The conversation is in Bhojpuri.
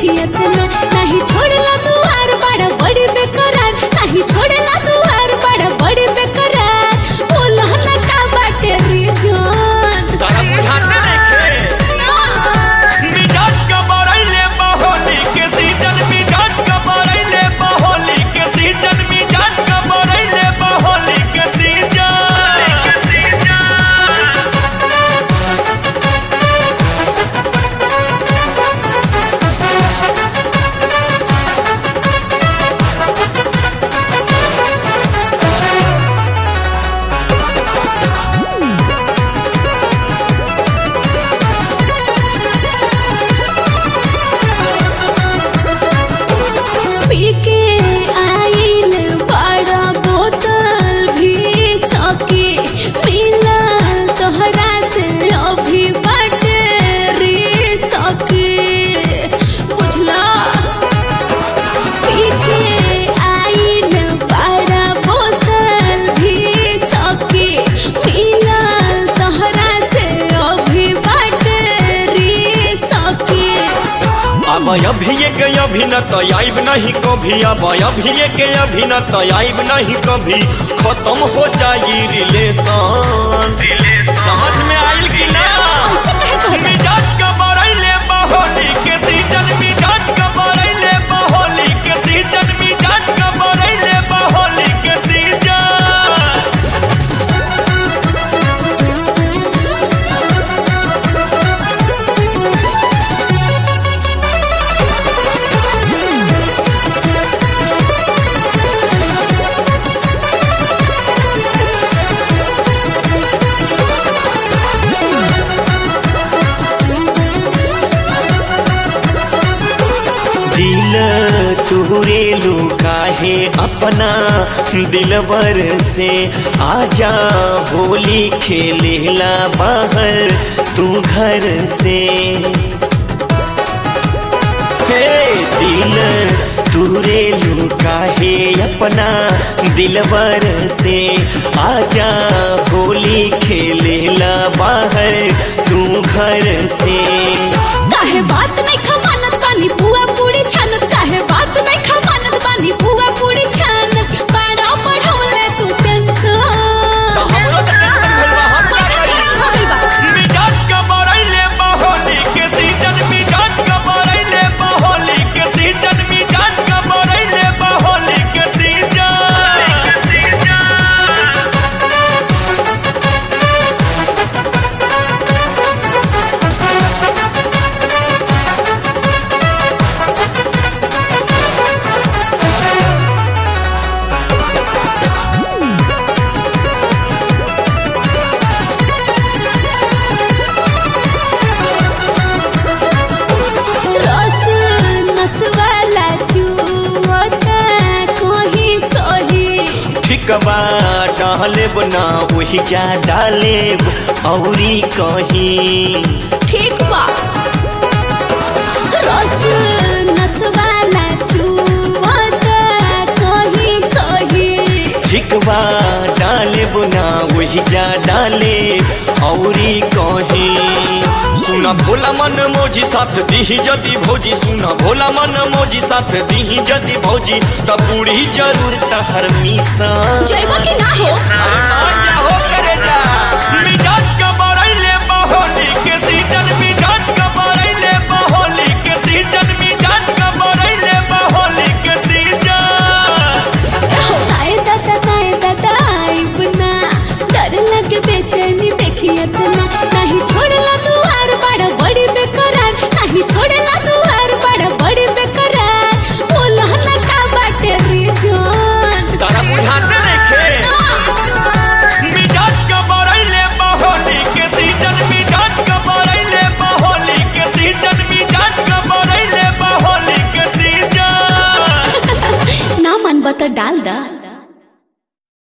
इतना नहीं छोड़ला दुआर बड़ा बड़ी बेकरार नहीं छोड़ला दुआर बड़ा बड़ी बेकरार बोला ना का बाटे रीजन तारा बुझाते नइखे मिजाज का बरैले बहोली के सीजन मिजाज का बरैले बहोली के सीजन मिजाज का बरैले बहोली के सीजन के सीजन पी के आइल बड़ा बोतल भी सके मिलल तोहरा से अभी बाटे रे सके बुझला पी के आइल बड़ा बोतल भी सके मिलल तोहरा से अभी बाटे रे सके अब अभी एक अभी न तो आइब नहीं कभी अब अभी एक अभी न तो आइब नहीं कभी खत्म हो जाई रिलेशन समझ में आइल कि ना ऐसे कहे कहता मिजाज का बरैले बहोली के सीजन मिजाज का बरैले बहोली के सीजन मिजाज का बरैले बहोली के सीजन दिल तुहरे लुकाहे अपना दिलवर से आजा होली खेलेला बाहर तू घर से हे दिल तुरे लुकाहे अपना दिलवर से आजा होली खेलेला बाहर तू घर से काहे बात नहीं खमानत बानी बुआ पूरी छानत काहे बात नहीं खमानत बानी बुआ पूरी छानत बड़ा पढ़वले तू टेंशन तो हमरो तो टेंशन भइल बा, हम का माथा करी? खराब हो गइल बा मिजाज का बरैले बहोली के सीजन मिजाज का बरैले बहोली के सीजन मिजाज का बरैले बहोली के सीजन के सीजन रस नसवाला चुवता कोही सही ठिकबा डालेब ना वही जा डालेब औरी कहीं ठीक बा रस नसवाला चुवता कोही सही ठिकबा डालेब ना वही जा डालेब औरी कहीं सुना भोला मन मोजी साथ दीही जदी भौजी सुना भोला मन मोजी साथ दीही जदी भौजी तब बूढ़ी जरूर तहर मिसा जइबा कि ना हो अरे मान जा हो